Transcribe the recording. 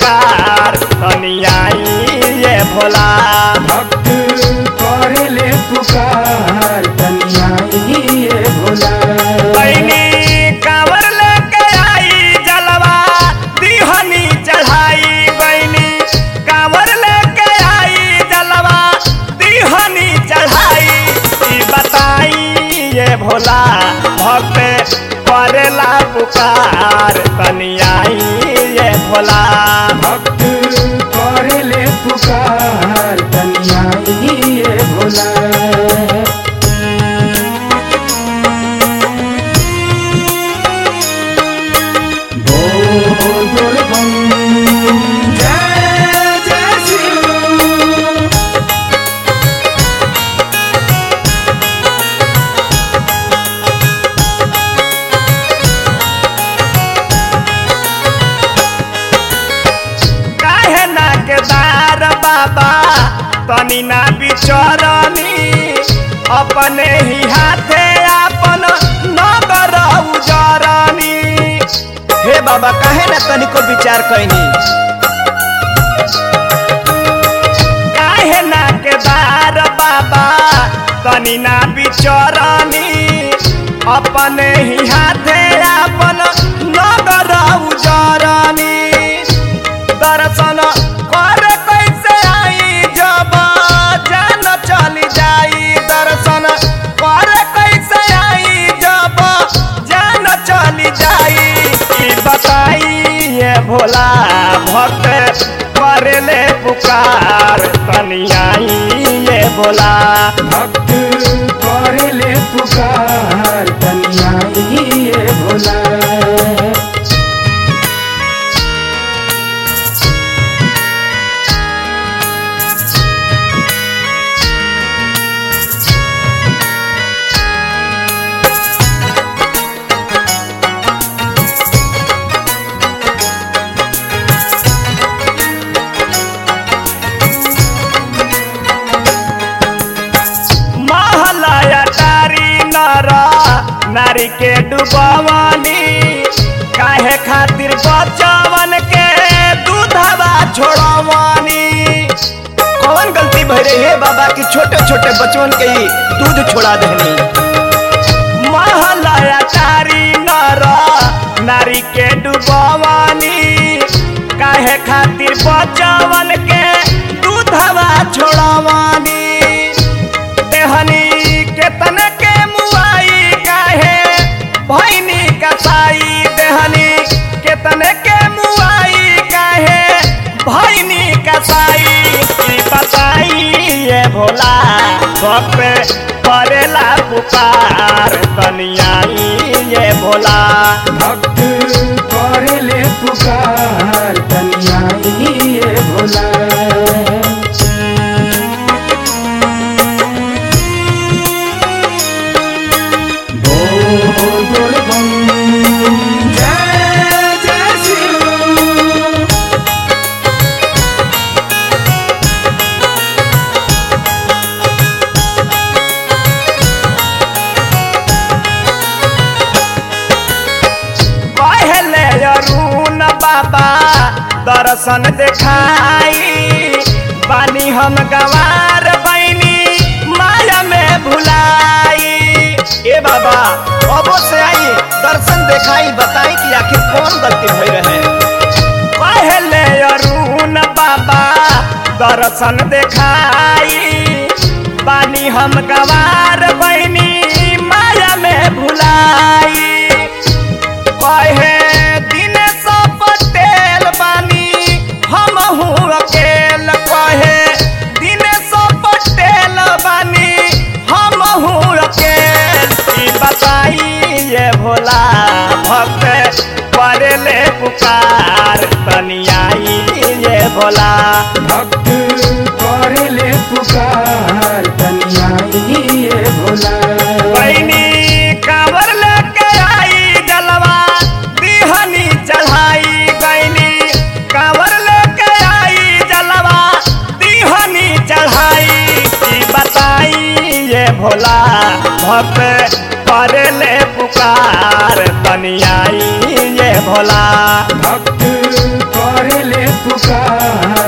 पुकार तनी आई ये भोला भक्त करे ले पुकार तनिया ये भोला बहनी कांवर लेके आई जलवा दिहनी चढ़ाई बहनी कांवर लेके आई जलवा दिहनी चढ़ाई ई बताई ये भोला भक्त करेला पुकार तनी आई ये भोला भक्त करे ले पुकार तनिया ये भोला बोल बोल बम जय जय शिव काहे ना केदार बाबा तनी ना बिचरनी अपने ही हाथे अपन नगर उजरनी हे बाबा काहे ना तनिको विचार कैनी काहे ना केदार बाबा तनी ना बिचरनी अपने ही हाथे अपन नगर उजरनी दर्शन करे कैसे आई जब जान चली जाई दर्शन करे कैसे आई जब जान चली जाई ई बताई ये भोला भक्त करेले पुकार तनी आई ये भोला भक्त करे ले पुकार तनिया ये भोला महलया तारी नर नारी के डुबवनी काहे खातिर बचवन के दूधवा छोड़वनी कौन गलती भई रही है बाबा की छोटे छोटे बचवन के ही दूध छोड़ा देनी महलया तारी नर नारी के डुबवनी काहे खातिर बचवन के दूधवा छोड़वनी देहनी केतन के मुआई काहे भैनी कसाई देहनी केतन के मुआई काहे भैनी कसाई ई बताई ये भोला भक्त करेला पुकार तनियाई ये भोला भक्त करे ले पुकार तनिया ये भोला बोल बोल बम जय जय शिव पहले अरुण बाबा दर्शन देखाई बानी हम गवार बैनी माया में भुलाई ए बाबा अबो से आई दर्शन देखाई बताई कि आखिर कौन गलती भई रहे पहले अरुण बाबा दर्शन देखाई बानी हम गवार बैनी माया में भुलाई कहे दिन सौ पटेल बानी हम अकेल कहे दिन सौ पटेल बानी हम अकेल ई बताई ये भोला भक्त करेले पुकार तनियाई ये भोला भक्त करे ले पुकार तनिया ये भोला बहनी कांवर लेके आई जलवा दिहनी चढ़ाई बहनी कांवर लेके आई जलवा दिहनी चढ़ाई ई बताई ये भोला भक्त करे ले पुकार तनियाई ये भोला भक्त करे ले पुकार